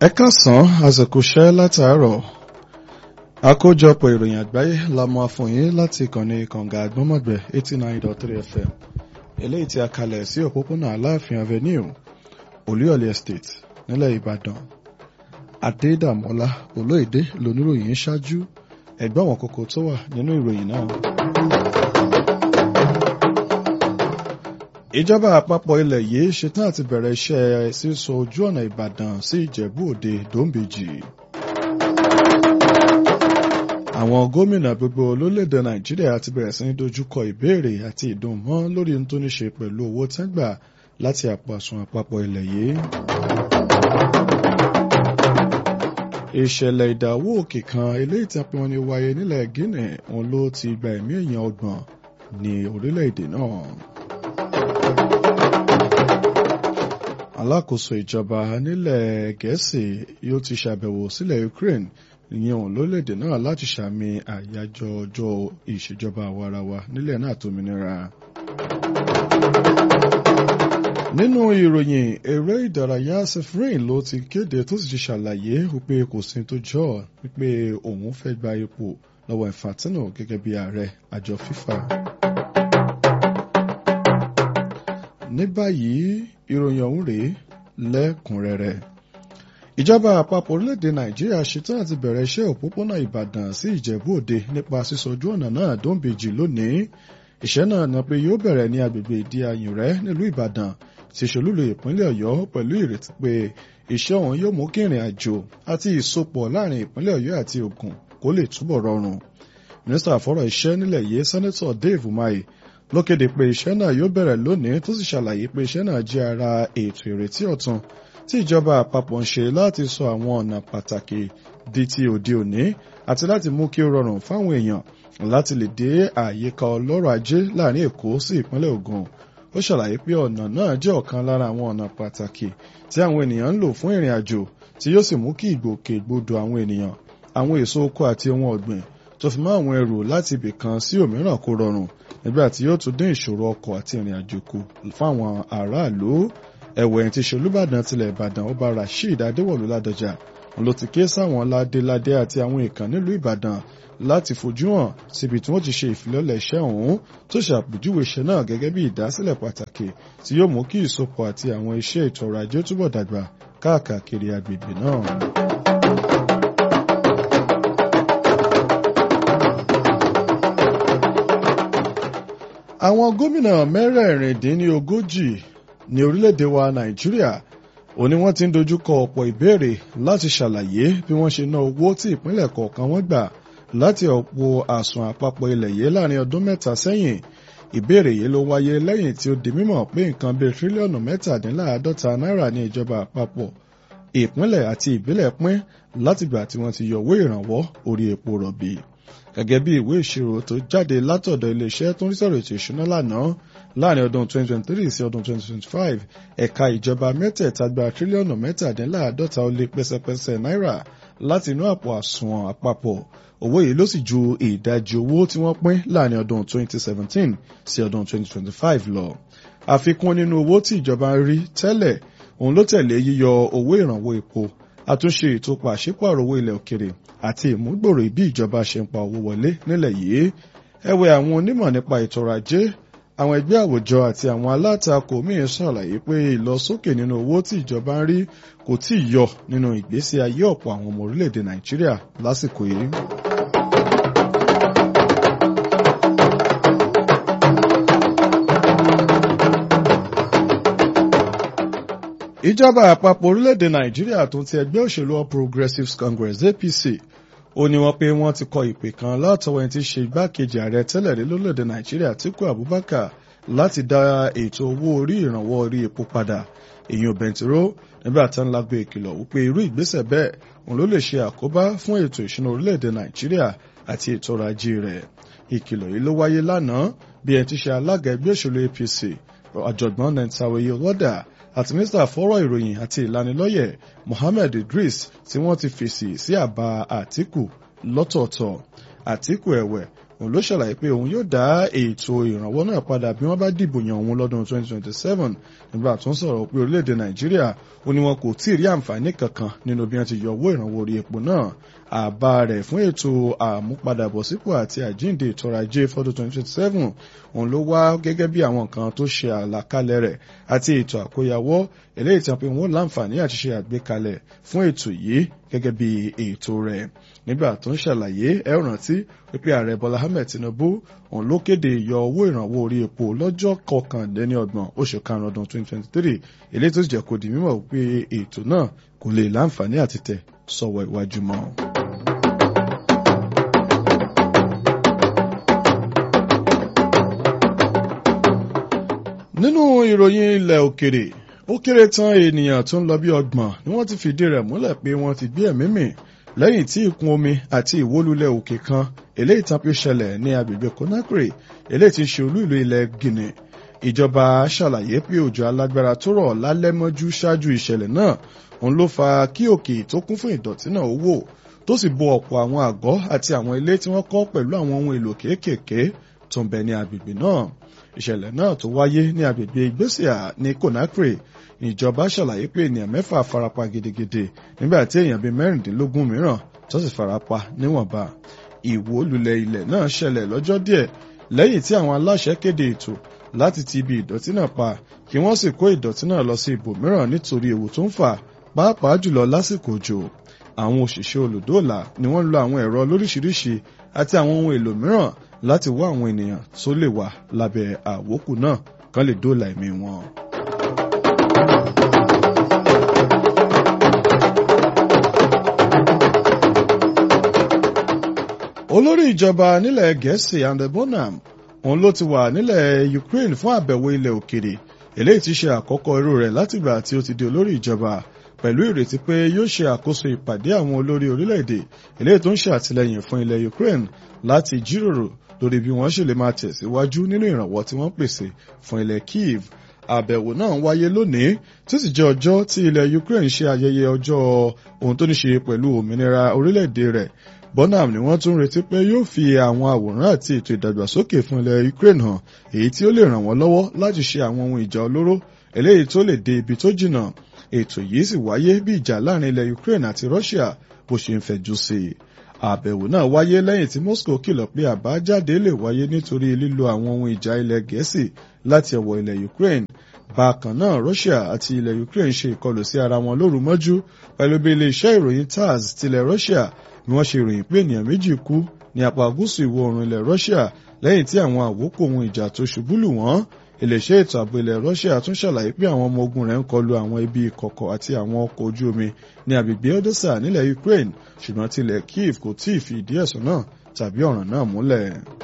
ẹ káàsán àsìkò iṣẹ́ látàárọ̀ àkójọpọ̀ ìròyìn àgbáyé la mú fún yín láti ìkànnì kànga àgbọ́mọ̀gbẹ́ eighty nine dot three fm eléyìí tí a kalẹ̀ sí òpópónà aláàfin avenue olúyọ̀lé estate nílẹ̀ ìbàdàn adédàmọ́lá olóyèdè lóníròyìn ṣáájú ẹgbẹ́ àwọn kókó tó wà nínú ìròyìn náà. ìjọba àpapọ̀ ilẹ̀ yìí ṣetán àti bẹ̀rẹ̀ iṣẹ́ sísọ ojú ọ̀nà ìbàdàn sí ìjẹ̀bú òde dòńbèjì. àwọn gómìnà gbogbo lórílẹ̀‐èdè nàìjíríà ti bẹ̀rẹ̀ sí ní dojúkọ ìbéèrè àti ìdùnmọ́ lórí ohun tó ní ṣe pẹ̀lú owó tẹ́gbà láti àpò àsùnwọ̀n àpapọ̀ ilẹ̀ yìí. ìṣẹ̀lẹ̀ ìdàwó òkè kan eléyìí tí a pè wọ́n ní wáyé nílẹ̀ guinea òun ló ti gba ẹ̀mí èèyàn ọgbọ̀n ní orílẹ̀-èdè náà. alákòóso ìjọba nílẹ̀ gẹ̀ẹ́sì yóò ti ṣàbẹ̀wò sílẹ̀ ukraine ìyẹn òun lórílẹ̀‐èdè náà láti ṣàmì àyájọ́ ọjọ́ ìṣèjọba àwarawa nílẹ̀ náà tómìnira. nínú ìròyìn eré ìdárayá sefrain ló ti kéde tó sì ti ṣàlàyé wípé kò sí tó jọ wípé òun fẹ́ gba ipò lọ́wọ́ infantino gẹ́gẹ́ bí ààrẹ àjọ fifa. ní báyìí ìròyìn ọ̀hún rèé lẹ́kùnrẹ́rẹ́ ìjọba àpapọ̀ orílẹ̀-èdè nàìjíríà ṣetán àti bẹ̀rẹ̀ iṣẹ́ òpópónà ìbàdàn sí ìjẹ̀bú òde nípa sísọjú ọ̀nà náà dóńbejì lónìí iṣẹ́ náà ni pé yóò bẹ̀rẹ̀ ní agbègbè ìdí ayùnrẹ́ nílùú ìbàdàn ti ṣolúlo ìpínlẹ̀ ọ̀yọ́ pẹ̀lú ìrètí pé iṣẹ́ ọ̀hún yóò mú kí ìrìn àjò àti ìsopọ̀ láàrin ìpínlẹ̀ ọ̀yọ́ àti ògùn kó lè túbọ̀ rọrùn mínísítà fọ́rọ̀ iṣẹ́ nílẹ̀ yìí sẹ́nẹ́tọ̀ dave umahi ló kéde pé iṣẹ́ náà yóò bẹ̀rẹ̀ lónìí tó sì ṣàlàyé pé iṣẹ́ náà jẹ́ ara ètò ìrètí ọ̀tun tí ìjọba àpapọ̀ ń ṣe láti sọ àwọn ọ̀nà pàtàkì di ti òde òní àti láti mú kí ó rọrùn fáwọn èèyàn láti lè dé àyíká ọlọ́rọ̀ ajé láàrin èkó sí ìpínlẹ̀ ògùn ó ṣàlàyé pé ọ̀nà náà jẹ́ ọ̀kan lára àwọn ọ̀nà pàtàkì tí àwọn ènìyàn ń lò fún ìrìn àjò tí yóò sì mú kí ìgbòkègbodò àwọn ènìyàn àwọn èso oko àti ohun ọ̀gbìn tó fi mọ́ àwọn ẹrù láti ibì kan sí òmíràn kó rọrùn nígbà tí yóò tún dín ìṣòro ọkọ̀ àti ìrìn àjò kù fáwọn aráàlú ẹ̀wẹ̀ tí ṣolúbàdàn tilẹ̀ ìbàdàn ọba rasheed adéwọ̀lú ládọjà ló ti ké sáwọn ládéládé àti àwọn ìkàn nílùú ìbàdàn láti fojú hàn síbi tí wọ́n ti ṣe ìfilọ́lẹ̀ iṣẹ́ ọ̀hún tó ṣàpèjúwe iṣẹ́ náà gẹ́gẹ́ bí ìdásílẹ̀ pàtàkì tí yóò mú kí ìsopọ̀ àti àwọn iṣẹ́ ètò ọrọ̀ ajé túbọ̀ dàgbà káàkiri agbègbè náà. àwọn gómìnà mẹ́rẹ̀ẹ̀rìndínlógójì ní orílẹ̀-èdè wa nàìjíríà ó ní wọ́n ti ń dojúkọ ọ̀pọ̀ ìbéèrè láti ṣàlàyé bí wọ́n ṣe ná owó tí ìpínlẹ̀ kọ̀ọ̀kan wọ́n gbà láti ọ̀pọ̀ àsùn àpapọ̀ ilẹ̀ yìí láàrin ọdún mẹ́ta sẹ́yìn ìbéèrè yìí ló wáyé lẹ́yìn tí ó di mímọ̀ pé nǹkan bíi tírílíọ̀nù mẹ́tàdínláàádọ́ta náírà ní ìjọba àpapọ̀ ìpínlẹ̀ àti ìbílẹ̀ pín látìgbà tí wọ́n ti yọwọ́ ìrànwọ́ orí epo rọ̀bì gẹ́gẹ́ bí ìwé ìṣirò tó jáde látọ̀dọ̀ iléeṣẹ́ tó ń rí sọ̀rọ̀ ètò ìṣúná lánàá láàrin ọdún 2023 sí ọdún 2025 ẹ̀ka ìjọba mẹ́tẹ̀ẹ̀ta gba tírílíọ̀nù mẹ́tàdínláàádọ́ta ó lé pẹ́sẹ́pẹ́sẹ́ náírà láti inú àpò àsùnwọ̀n àpapọ̀ owó yìí ló sì ju ìdajì owó tí wọ́n pín láàrin ọdún 2017 sí ọdún 2025 lọ àfikún nínú owó tí ìjọba ń rí tẹ́lẹ̀ òun ló tẹ̀lé yíyọ owó ìrànwọ́ epo àtúnṣe ètò pàṣípàrọ̀ owó ilẹ̀ òkèrè àti ìmúgbòrò bí ìjọba ṣe ń pa owó wọlé nílẹ̀ yìí ẹ̀wẹ̀ àwọn onímọ̀ nípa ètò ọrọ̀ ajé àwọn ẹgbẹ́ àwùjọ àti àwọn alátakò míín ṣàlàyé pé ìlọsókè nínú owó tí ìjọba ń rí kò tí ì yọ nínú ìgbésí ayé ọ̀pọ̀ àwọn ọmọ orílẹ̀-èdè nàìjíríà lásìkò yìí. ìjọba àpapọ̀ orílẹ̀-èdè nàìjíríà tó ti ẹgbẹ́ òṣèlú all progressives congress apc ó ní wọ́n pé wọ́n ti kọ ìpè kan látọwọ́ ẹni tí í ṣe igbákejì ààrẹ tẹ́lẹ̀ rí lórílẹ̀‐èdè nàìjíríà Atiku Abubakar láti dá ètò owó orí ìrànwọ́ orí epo padà èyàn bẹntiró nígbà tí wọ́n lágbo ìkìlọ̀ wípé irú ìgbésẹ̀ bẹ́ẹ̀ òun ló lè ṣe àkóbá fún ètò ìṣúná orílẹ̀‐èdè nàìjíríà àti ètò ọrọ̀ ajé rẹ̀ ìkìlọ̀ yìí ló wáyé lánàá bí ẹni tí ṣe alága ẹgbẹ́ òṣèlú APC ọ̀jọ̀gbọ́n Nentawe Yewọda àti mínísítà fọ́rọ̀ ìròyìn àti ìlanilọ́yẹ̀ Mohammed Idris tí wọ́n ti fèsì sí àbá Àtíkù lọ́tọ̀ọ̀tọ̀ Àtíkù ẹ̀wẹ̀ òun ló ṣàlàyé pé òun yóò dá ètò ìrànwọ́ náà padà bí wọ́n bá dìbò yan òun lọ́dún 2027 nígbà tó ń sọ̀rọ̀ pé orílẹ̀-èdè nàìjíríà ó ní wọn kò tí ì rí àǹfààní kankan nínú bí wọ́n ti yọ owó ìrànwọ́ orí epo náà àbá rẹ̀ fún ètò àmúpadàbọ̀sípò àti àjíǹde ètò ọrọ̀ ajé fọ́dún 2027 òun ló wá gẹ́gẹ́ bí àwọn nǹkan tó ṣe àlàkalẹ̀ rẹ̀ àti ètò àkóyawọ́ eléyìí tí wọ́n pe wọ́n láǹfààní àti ṣe àgbékalẹ̀ fún ètò yìí gẹ́gẹ́ bí ètò rẹ̀ nígbà tó ń ṣàlàyé ẹ rántí wípé ààrẹ bọ́lá ahmed tinubu òun ló kéde ìyọ owó ìrànwọ́ orí epo lọ́jọ́ kọkànlélọ́gbọ̀n oṣù karùn-ún ọdún 2023 eléyìí tó sì jẹ́ kó di mímọ̀ wípé ètò náà kò lè láǹfààní àti tẹ̀ sọ́wọ́ iwájú mọ́. nínú ìròyìn ilẹ̀ òkèrè ó kéré tán ènìyàn tó ń lọ bí ọgbọ̀n ni wọ́n ti fìdí rẹ̀ múlẹ̀ pé wọ́n ti gbé ẹ̀mí mì lẹ́yìn tí ìkún omi àti ìwólulẹ̀ òkè kan eléyìí tán pé ṣẹlẹ̀ ní agbègbè Conakry eléyìí ti ṣe olú ìlú ilẹ̀ Guinea ìjọba ṣàlàyé pé òjò alágbára tó rọ̀ lálẹ́ mọ́jú ṣáájú ìṣẹ̀lẹ̀ náà òun ló fa kí òkè tó kún fún ìdọ̀tí náà ó wò tó sì bo ọ̀pọ̀ àwọn àgọ́ àti àwọn ilé tí wọ́n kọ́ pẹ̀lú àwọn ohun èlò kéékèèké tó ń bẹ ní agbègbè náà ìṣẹ̀lẹ̀ náà tó wáyé ní agbègbè ìgbésíà ní Conakry ìjọba ṣàlàyé pé ènìyàn mẹ́fà farapa gidigidi nígbà tí èèyàn bíi mẹ́rìndínlógún mìíràn tó sì farapa níwọ̀nba ìwó lulẹ̀ ilẹ̀ náà ṣẹlẹ̀ lọ́jọ́ díẹ̀ lẹ́yìn tí àwọn aláṣẹ kéde ètò láti ti ibi ìdọ̀tí náà pa kí wọ́n sì kó ìdọ̀tí náà lọ sí ibòmíràn nítorí ewu tó ń fà pàápàá jùlọ lásìkò òjò àwọn òṣìṣẹ́ olùdóòlà ni wọ́n lo àwọn ẹ̀rọ lóríṣiríṣi àti àwọn ohun èlò mìíràn láti wá àwọn ènìyàn tó lè wà lábẹ́ àwókù náà kán lè dóòlà ẹ̀mí wọn. olórí ìjọba nílẹ̀ gẹ̀ẹ́sì Andy Bonham òun ló ti wà nílẹ̀ Ukraine fún àbẹ̀wò ilẹ̀ òkèrè eléyìí ti ṣe àkọ́kọ́ irú rẹ̀ látìgbà tí ó ti di olórí ìjọba pẹ̀lú ìrètí pé yóò ṣe àkóso ìpàdé àwọn olórí orílẹ̀-èdè eléyìí tó ń ṣe àtìlẹ́yìn fún ilẹ̀ Ukraine láti jíròrò lórí bí wọ́n ṣe lè máa tẹ̀síwájú nínú ìrànwọ́ tí wọ́n pèsè fún ilẹ̀ Kyiv àbẹ̀wò náà wáyé lónìí tí ó sì jẹ́ ọjọ́ tí ilẹ̀ Ukraine ṣe ayẹyẹ ọjọ́ ohun tó ní ṣe pẹ̀lú òmìnira orílẹ̀-èdè rẹ̀ Bonham ni wọ́n tún retí pé yóò fi àwọn àwòrán àti ètò ìdàgbàsókè fún ilẹ̀ Ukraine hàn èyí tí ó lè ràn wọ́n lọ́wọ́ láti ṣe àwọn ohun ìjà olóró eléyìí tó lè dé ibi tó jìnnà ètò yìí sì wáyé bí ìjà láàrin ilẹ̀ Ukraine àti Russia bó ṣe ń fẹ̀jú sí i àbẹ̀wò náà wáyé lẹ́yìn tí Moscow kìlọ̀ pé àbájáde lè wáyé nítorí lílo àwọn ohun ìjà ilẹ̀ Gẹ̀ẹ́sì láti ọwọ́ ilẹ̀ Ukraine bákan náà Russia àti ilẹ̀ Ukraine ṣe ìkọlù sí ara wọn lóru mọ́jú pẹ̀lú bí iléeṣẹ́ ìròyìn TASS tilẹ̀ Russia bí wọ́n ṣe ròyìn pé ènìyàn méjì kú ní apá gúúsù ìwọ̀ oòrùn ilẹ̀ Russia lẹ́yìn tí àwọn àwòkù ohun ìjà tó ṣubú lù wọ́n iléeṣẹ́ ètò ààbò ilẹ̀ Russia tún ṣàlàyé pé àwọn ọmọ ogun rẹ̀ ń kọlu àwọn ibi ìkọ̀kọ̀ àti àwọn ọkọ̀ ojú omi ní agbègbè Odessa nílẹ̀ Ukraine ṣùgbọ́n tilẹ̀ Kyiv kò tí ì fi ìdí ẹ̀sùn náà tàbí ọ̀ràn náà múlẹ̀.